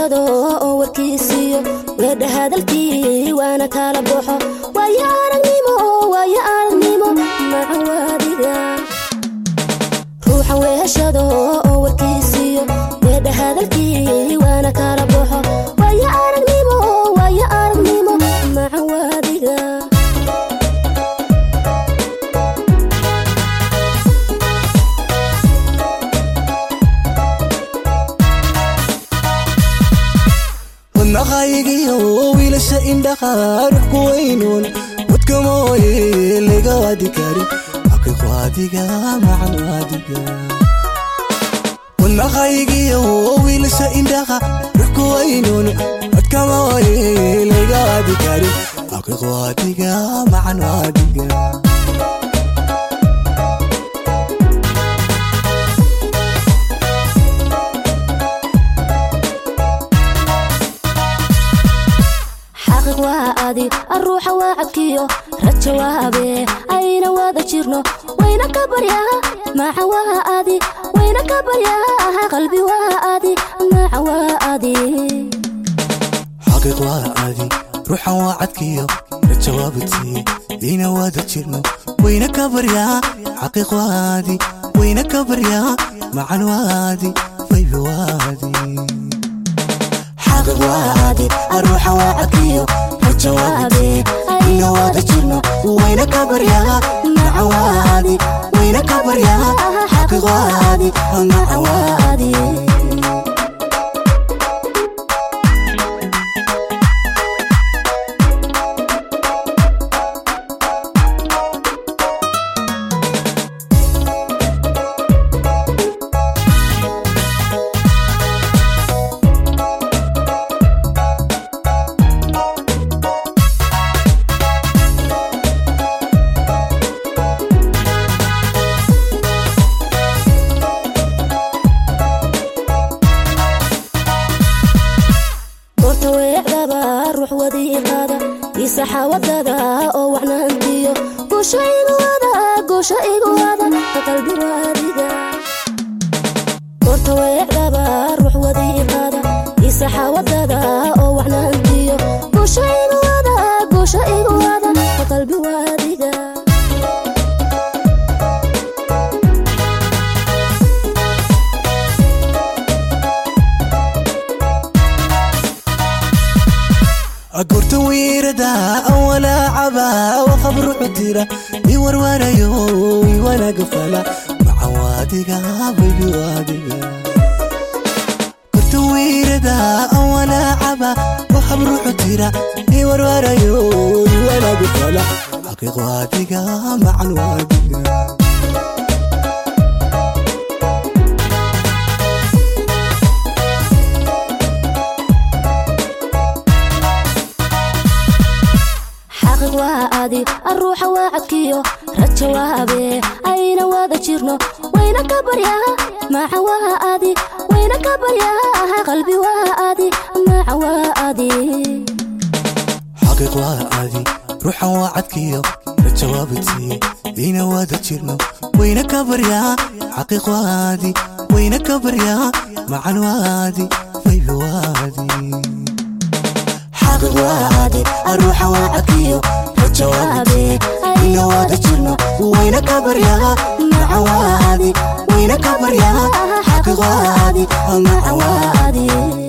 weheshado oo warkiisiiyo weedha hadalkii waana kala baxo waayo aragnimo waayo aragnimo macawaadiga ruuxan weheshado oo warkiisiiyo weedha hadalkii waana kala baxo waayo aragnimo waayo aragnimo macawaadiga wadnaqaygiyo wiilasha indhaha ruux ku weynuun wadka mooye laga waadi karin xaqiiqo adiga macan adiga wadnaqaygiyo wiilasha indhaha ruux ku weynuun wadka mooye laga waadi karin xaqiiqo adiga macan adiga xaqiiq waa adi aruuxa waa cabkiyo raja waa habee ayna wada jirno wayna ka baryaa maca waa adi wayna ka baryaa qalbi waa adi maca waa adi xaqiiq waa adi ruuxan waa cadkiyo rajawaabadsiiye ina wada jirno wayna ka baryaa xaqiiq waadi wayna ka baryaa macan waadi wayba waadi xaqiiq waadi aruuxan waa cadkiyo rajawaabadsiiye ina wada jirno wayna ka baryaa macan waadi wayna ka baryaa xaqiiq waadi macan waadi goorta weecdaba ruux wadiiqaada isaxa wadada oo wacnaantiyo goosha igu wada goosha igu wada qalbi waadiga goorta weecdaba ruux wadiiqaada isaxa wadada oo wacnaantiyo goosha igu wada goosha igu wada qalbi waadiga agurta wiirada awalaacaba waqabru cutira iwarwarayo iwanaga fala macan waadiga baybi waadiga gurta wiirada awalaacaba waqabru cutira iwarwarayo iwanaga fala xaqiiq waadiga macan waadiga xaqiiq waa adi aruuxa waa cadkiyo raja waa habee ayna wada jirno wayna ka baryaa maca waa adi wayna ka baryaa qalbi waa adi maca waa adi xaqiiq waa adi ruuxan waa cadkiyo rajawaabadsiiye ina wada jirno wayna ka baryaa xaqiiq waadi wayna ka baryaa macan waadi wayba waadi xaqiiq waadi aruuxa waa cadkiyo rajawaabadsiiye ina wada jirno wayna ka baryaa macan waadi wayna ka baryaa xaqiiq waadi macan waadi adi